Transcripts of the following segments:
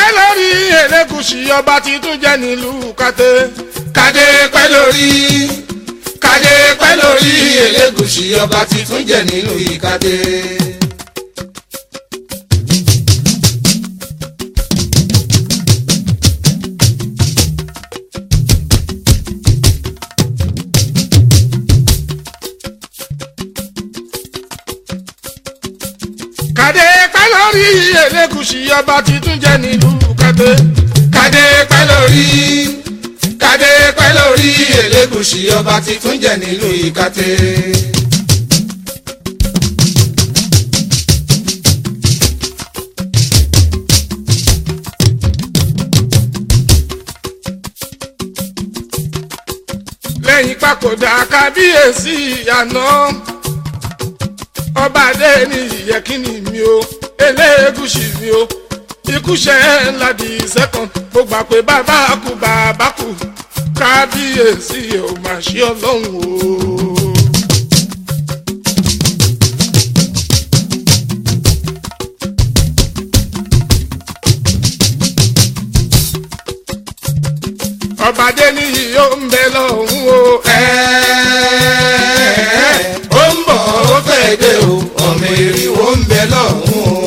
pẹ́ lórí Elégùṣì ọba titun jẹ́ nílùú kàtẹ́. kádé pẹ́ lórí kádé pẹ́ lórí Elégùṣì ọba titun jẹ́ nínú ìkádé. kàdé pẹ́ lórí Elégùṣì ọba titun jẹ́ nílùú kàtẹ́. kádé pẹ́ lórí kádé pẹ́ lórí Elégùṣì ọba titun jẹ́ nínú ìkádé. lẹ́yìn papòdà kábíyèsí àná ọba adé ní ìyẹ́kínní mi o Elégùṣì mi o ikúṣẹ́ ńlá di second mo gbà pé bàbá kú bàbá kú kábíyèsí ò mà ṣe ọlọ́run o. ọba adé ní yìí ó ń bẹ lọ́hùn o. Ẹ́ẹ̀, ó ń bọ̀ ó fẹ́ dé o ọmọ eriwo ń bẹ lọ́hùn o.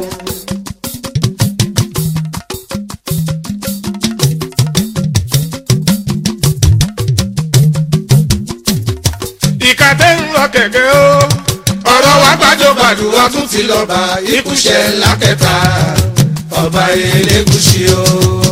ìkàtẹ́ ń lọ kẹ̀kẹ́ o. ọ̀rọ̀ wa gbàjọgbàdù wa tún ti lọ bá ikúṣẹ́ ńlá kẹta ọba Elégùṣì o.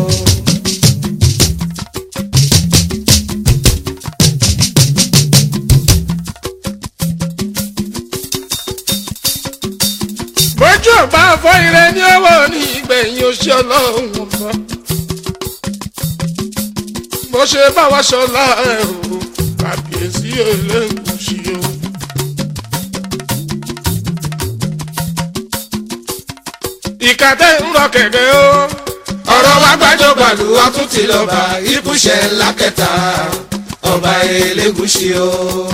bójú ọba fọ ire ní owó ní ìgbẹ̀yìn oṣù ọlọ́run ọba bó ṣe bá wa ṣọlá ẹ o kàbíyèsí Elégùṣì o. ìkàtẹ́ ń rọ kẹ̀kẹ́ o. ọ̀rọ̀ wa gbàjọgbàdù wa tún ti lọ bá ikúṣẹ́ ńlá kẹta ọba Elégùṣì o.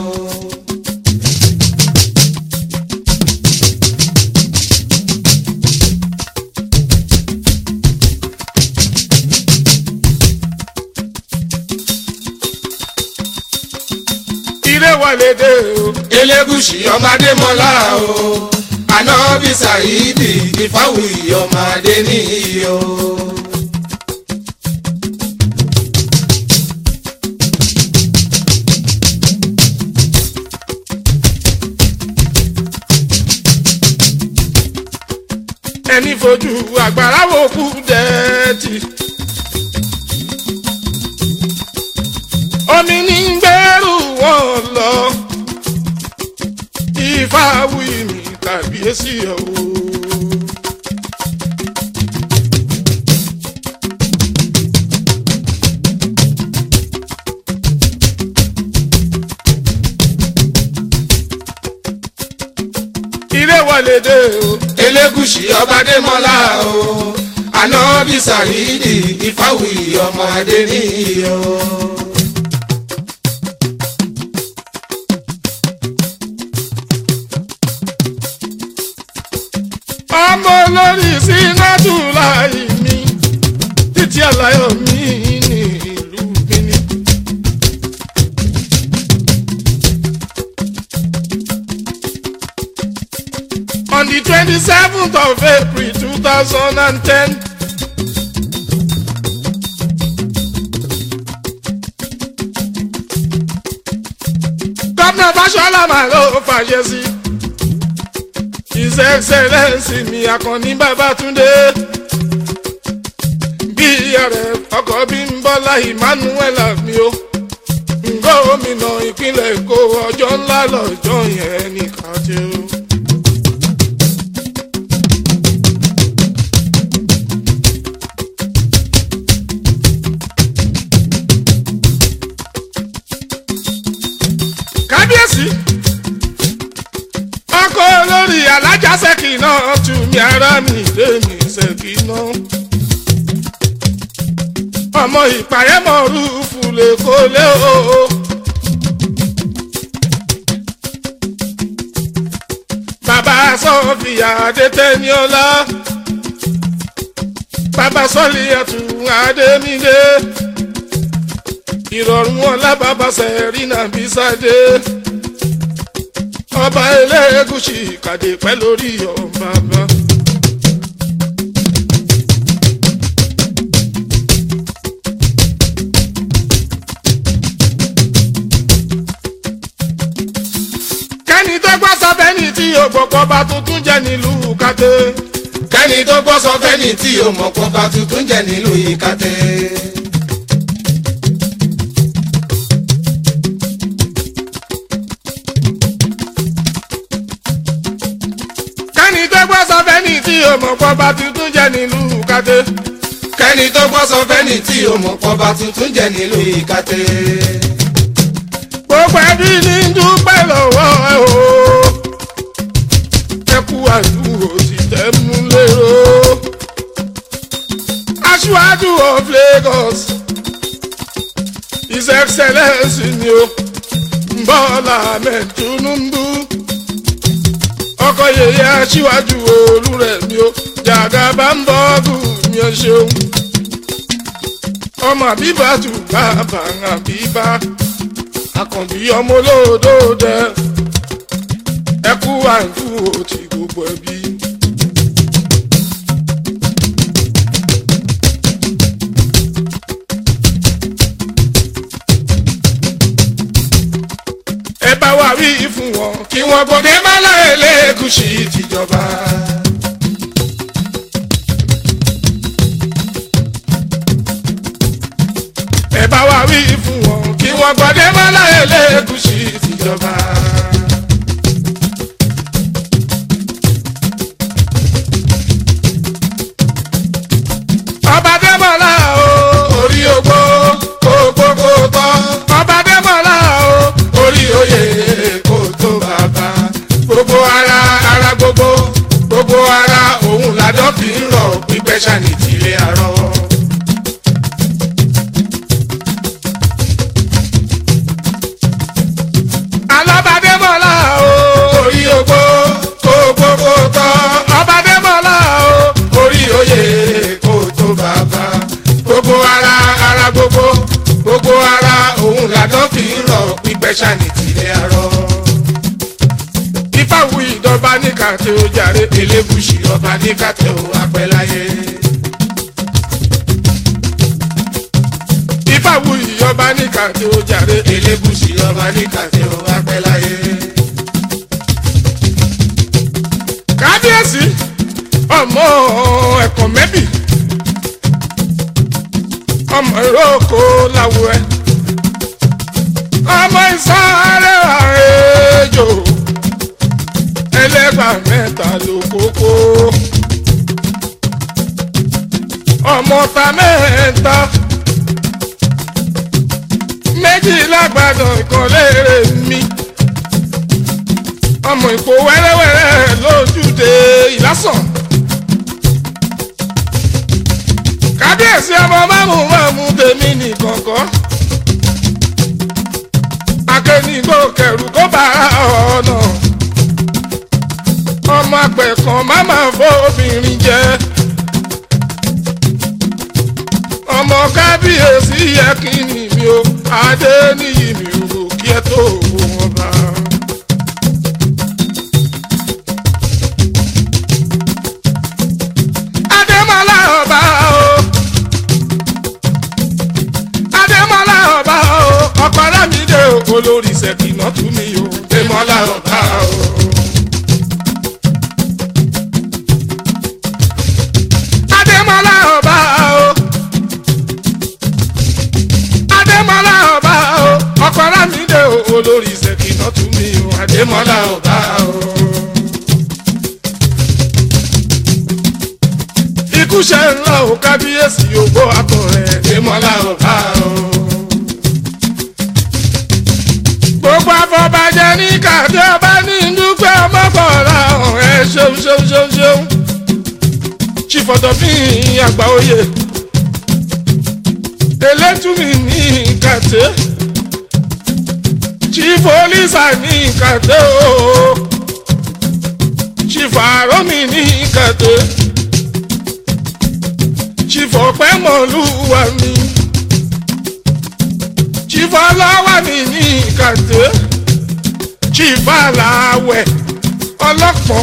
ire wọlé dé o. Elégùṣì ọmọdé mọ́lá o Ànábì Sàídì Ìfáwùyí ọmọdé níyì o. ẹni fojú àgbàrá wo kú dẹ́ẹ̀tì. omi ní gbẹ́rù wọn lọ Ìfáwùyí mi kàbíyèsí o. ire wọlé dé o. Elégùṣì ọmọdé mọ́lá o Ànábì Sàídì Ìfáwùyí ọmọdé níyì o. ọmọ olórí sínátù láì mi títí àlàyé mi ní ìlú Benin. on the twenty seventh of April two thousand and ten. gómìnà Fáṣọlá máa ló fàṣẹ sí his excellence mi Àkànní Babátúndé bí ààrẹ ọkọ Bímbọ́lá Emmanuel mi o gómìnà ìpínlẹ̀ Èkó ọjọ́ ńlá lọ́jọ́ yẹn ní kàtẹ́ o. kábíyèsí ọkọ olórí alájà ṣèkì náà tù mí ara mi lèmi ṣèkì náà ọmọ ìpàyẹ́mọ̀ rúfù lè kó lé o. bàbá sọ́fìyà adétẹ́niọ́lá bàbá sọ́ọ̀lì ẹ̀tún adémídé ìrọ̀rùn ọ̀la bàbá sẹ̀rínà bísádé ọba elégùsì kàdé pẹ́ lórí ọba bá. kẹ́ni tó gbọ́ sọ fẹ́ni tí ògbọ́pọ̀ bá tuntun jẹ́ nílùú kàdé. kẹ́ni tó gbọ́ sọ fẹ́ni tí o mọ̀ pọ̀ bá tuntun jẹ́ nílùú ìkàtẹ́. kẹ́ni tó gbọ́ sọ fẹ́ni tí ògbọ́pọ̀ bá tuntun jẹ́ nílùú kàdé. kẹ́ni tó gbọ́ sọ fẹ́ni tí o mọ̀ pọ̀ bá tuntun jẹ́ nílùú ìkàtẹ́. gbogbo ẹbí ní dúpẹ́ lọ́wọ́ ẹ o. ẹ kú àdúró ti tẹ́ mú lérò. aṣíwájú of Lagos his excellence ni o Bọ́lá Ahmed Tinubu ọkọ yèyé aṣíwájú Olúrẹ̀mí o Jàgàbá ń bọ́ọ̀gù mi ò ṣeun ọmọ àbíbá tù bàbá àbíbá àkànbí ọmọ olódòdẹ ẹkú àìkú òtí gbogbo ẹbí. ẹ bá wa wí fún wọn kí wọn gbọdẹ má láyé lẹkùsì tìjọba. ẹ bá wa wí fún wọn kí wọn gbọdẹ má láyé lẹkùsì tìjọba. ọba dẹ́mọ̀lá o orí ogbó ogbó kò tọ́ ọba dẹ́mọ̀lá o orí oyè kò tó bàbá gbogbo ara ara gbogbo gbogbo ara òun làdọ́ fi ń rọ̀ pípẹ́ ṣàní tìlé àárọ̀. alábàdémọ̀lá o orí ogbó ogbó kò tọ́ ọbàdémọ̀lá o orí oyè kò tó bàbá gbogbo ara ara gbogbo gbogbo ara òun làdọ́ fi ń rọ̀ pípẹ́ ṣàní tìlé àárọ̀ ìfàwù ìdọ̀ba ní kàtẹ́ ó jàre elébùsì ọba ní kàtẹ́ ó apẹ́láyé. ìfàwù ìyọba ní kàtẹ́ ó jàre elébùsì ọba ní kàtẹ́ ó apẹ́láyé. kábíyèsí ọmọ ẹ̀kọ́ mẹ́bì ọmọ ìrókò làwọ̀ ẹ̀ ọmọ ìsáré àrèjò ẹlẹ́gbà mẹ́ta ló kókó. ọmọ ta mẹ́ta méjì lágbàdàn ìkànlé mi. ọmọ ìkó wẹ́rẹ́wẹ́rẹ́ lójúde ìlásàn. kábíyèsí ọmọ mámú mámú tèmi nìkan kọ́. akẹ́nìgbò kẹrù kó bá ọ̀nà ọmọ àgbẹ̀ kan má máa fọ́ obìnrin jẹ. ọmọ kábíyèsí yẹ kí ni mi ò adé níyì mi ò rò kí ẹ tó wọn bá. adémọlá ọba o adémọlá ọba o ọkọ rámídé olórí ṣèkìnà tún mi o adémọlá ọba o. Adémọ́lá ọba o. Adémọ́lá ọba o. Ọkọ Rámídé o. Olórí Ṣèkínà tún mi o. Adémọ́lá ọba o. Ikú ṣe ń lọ o kábíyèsí ògbó àtọ̀ rẹ̀. Adémọ́lá ọba o. Gbogbo afọbajẹ ní kàdé ọba ní dúpẹ́ ọmọkọ̀ọ́lá ọ̀hún ẹ ṣeun ṣeun ṣeun ṣeun chifọdọfin àgbà oyè elétùmí ní kàtẹ chifolisa ní kàtẹ o chifaromi ní kàtẹ chifọ̀pẹ́ mọ̀lúwa mi chifọ̀lọ́wà mi ní kàtẹ́ chifọ̀làwẹ̀ ọlọ́pọ̀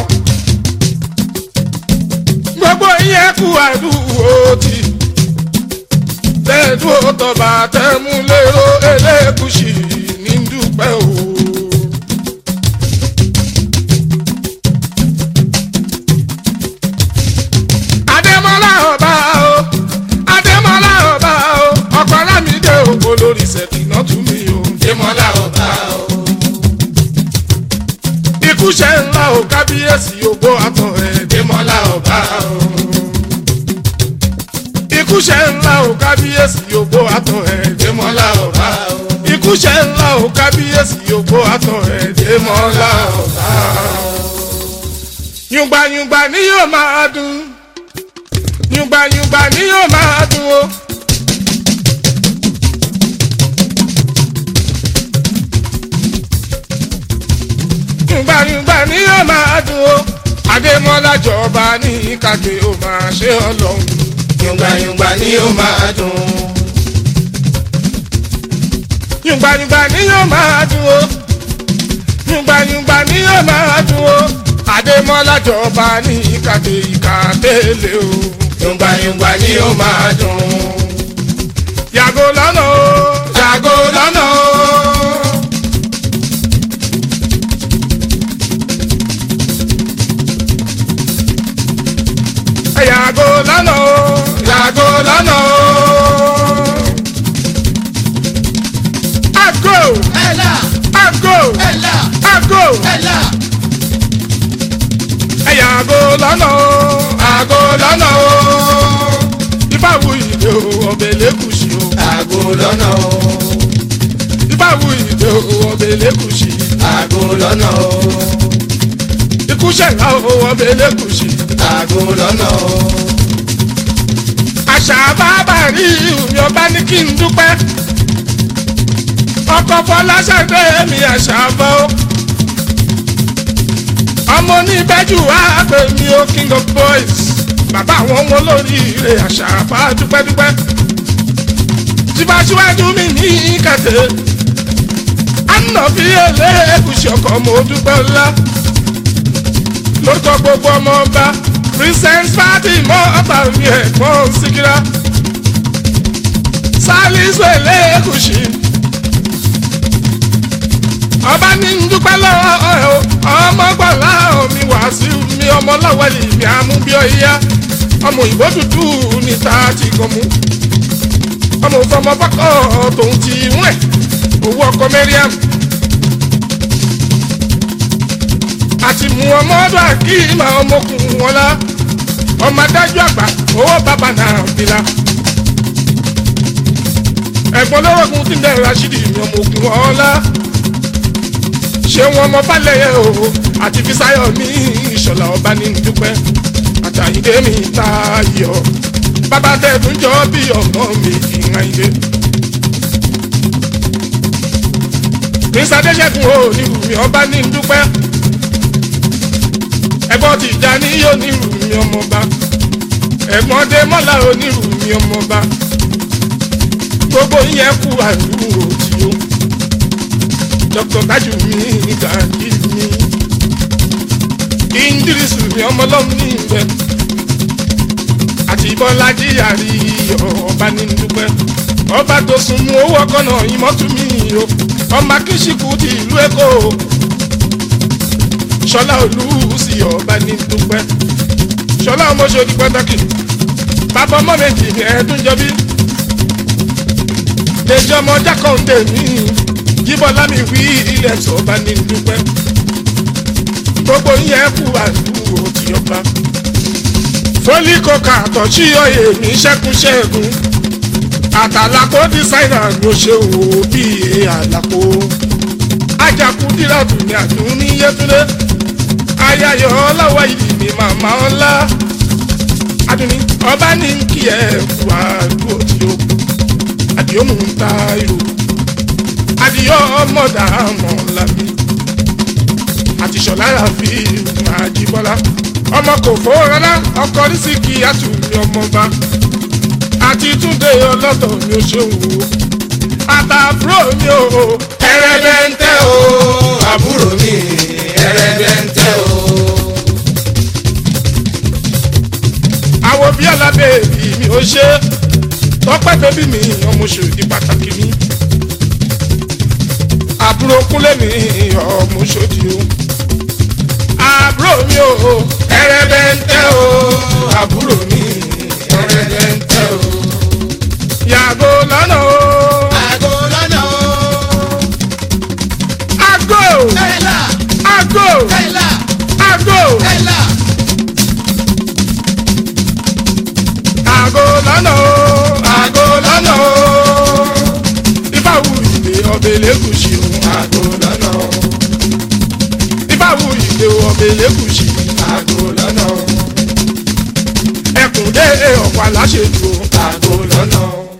gbogbo yẹn kú àdúgbò tí tẹ́ẹ̀dúró tọba tẹ́múlẹ́rọ ẹlẹ́kùsì ní dúpẹ́ o. Adémọ́lá ọba o Adémọ́lá ọba o ọkọ Lámídé o olórí Ṣẹ̀kínà tún mi o. Démọ́lá ọba o. Ikúṣẹ́ ńlá o kábíyèsí ògbó àtọ̀ ẹ̀. Démọ́lá ọba o. Ikúṣẹ́ ńlá o kábíyèsí ògbó àtọ̀ ẹ̀. Démọ́lá ọba o. Ikúṣẹ́ ńlá o kábíyèsí ògbó àtọ̀ ẹ̀. Démọ́lá ọba o. Yùngbàyùngbà ni yóò máa dùn. Yùngbàyùngbà ni yóò máa dùn o. Yùngbàyùngbà ni yóò máa dùn o. Adémọ́lá jọba ní kàgbé ó máa ṣe ọlọ́run. Yùngbàyùngbà ni ó máa dùn. Yùngbàyùngbà ni yóò máa dùn o. Yùngbàyùngbà ni yóò máa dùn o. Adémọ́lá jọba ní kàgbé ìkàtẹ́lẹ̀ o. Yùngbàyùngbà ni ó máa dùn. Yàgò lọ́nà o. Yàgò lọ́nà o. Yàgò lọ́nà o. Yàgò lọ́nà o. Àgò Ẹ̀là àgò ẹ̀là àgò. ẹ̀là. Yàgò lọ́nà o. Àgò lọ́nà o. Ìbáwu ìdè o, ọbẹ̀ lẹ́kùsì o. Àgò lọ́nà o. Ìbáwu ìdè o, ọbẹ̀ lẹ́kùsì. Àgò lọ́nà o. Ikúṣẹ̀ ńlá o, ọbẹ̀ lẹ́kùsì. Àgò lọ́nà o. àṣà bàbá rí mi ọba ní kí n dúpẹ́ ọkọ̀ fọláṣadé mi àṣà bọ́ ọmọ oníbẹ́jù wá pè mí o king of boys bàbá àwọn ọmọ olóríire àṣà bá dúpẹ́dúpẹ́ tìbáṣíwájú mi ní kàtẹ́ ànàbí ẹlẹ́gùsì ọkọ̀ mo dúpẹ́ ńlá lórúkọ gbogbo ọmọ ọba princess fatima ọba mi ẹ̀gbọ́n síkírá sálísù ẹlẹ́gùsì ọba ní ń dúpẹ́ lọ́wọ́ ẹ̀ o ọmọ gbọ́lá omi wàásù mi ọmọ lọ́wọ́lì mi àmúbíọ́yá ọmọ òyìnbó dúdú níta ti gọ̀mú ọmọ òfọmọ bọ́kọ̀ tòun ti wẹ̀ owó ọkọ mẹ́ríàmù. àti mú ọmọ ọdún àkíyèmá ọmọkùnrin wọn la ọmọ adájọ́ àgbà owó bàbá náà bìlà. ẹ̀gbọ́n lọ́rọ̀gùn tí ń bẹ̀rẹ̀ rasidi ní ọmọkùnrin wọn la. ṣé wọn mọ balẹ̀ o àti fisayo ní ìṣọ̀lá ọba ní dúpẹ́ àtàyídé mi ta yọ bàbá tẹ̀dún jọ bí ọmọ mi ìhàn ilé. prince adéṣẹ́gun ò ní wùmí ọba ní dúpẹ́ ẹ̀gbọ́n ti já ní onírùmí ọmọba ẹ̀gbọ́n dé mọ́lá onírùmí ọmọba gbogbo yẹn kú àdúró tí ó dr tájù mi gàdí mi indirisu mi ọmọlọ́mù ní ìbẹ̀ àti bọ́lájí àrí ọba ní dúpẹ́ ọba tó sùn mú owó ọkọ náà ìmọ̀tún mi o ọmọ akíṣíkù ti ìlú èkó ṣọlá olùsí ọba ní dúpẹ́ ṣọlá ọmọṣẹ́ni pàtàkì bàbá ọmọ méjì ní ẹ̀ẹ́dúnjọbí lẹ́jọ́ ọmọ jákàndé mi jíbọ́lá mi wí ilẹ̀ ọba ní dúpẹ́ gbogbo yẹn kú àdúgbò tí ọba fólíkọ̀ọ́kà àtọ̀sí ọ̀yẹ̀ ní ṣẹ́kúnṣẹ́gun àtàlàkó dísáínà ló ṣe wò bí àlàkó ajakú díràtù ní àdúrà ní yẹtúndé ayayọ ọlọ́wọ́ yìí ni màmá ọlá adùnní ọba ní kí ẹ kú àdúgbò tí ó àdìyó mú ń ta ìrò àdìyó ọmọdà mọ̀ lábí àti ṣọ̀lára fi máa jí bọ́lá ọmọ kò fowó rárá ọkọ nísìkì àtúnyẹ ọmọba àti túnde ọlọ́tọ̀ mi ò ṣeun o àtàbúrò mi ò ẹrẹbẹntẹ o àbúrò mi ẹrẹbẹntẹ o. àwọn bí ọ̀làdé èbí mi ò ṣe tọ́pẹ́ bébí mi ọmọ ṣòdì pàtàkì mi àbúrò kúnlé mi ọmọ ṣòdì o àbúrò mi ò ẹrẹbẹntẹ o àbúrò mi ẹrẹbẹntẹ o. yàgò lọ́nà o àgọ́ lọ́nà o. àgò kẹ́lá àgò kẹ́lá àgò kẹ́lá. àgò lọ́nà o àgò lọ́nà o ìbáwù ìdè ọbẹ̀ lẹ́gùsì o àgọ́ lọ́nà o. ìbáwù ìdè ọbẹ̀ lẹ́gùsì àgọ́ lọ́nà o. ẹkùn dé ọ̀pọ̀ aláṣẹ jù o. àgọ́ lọ́nà o.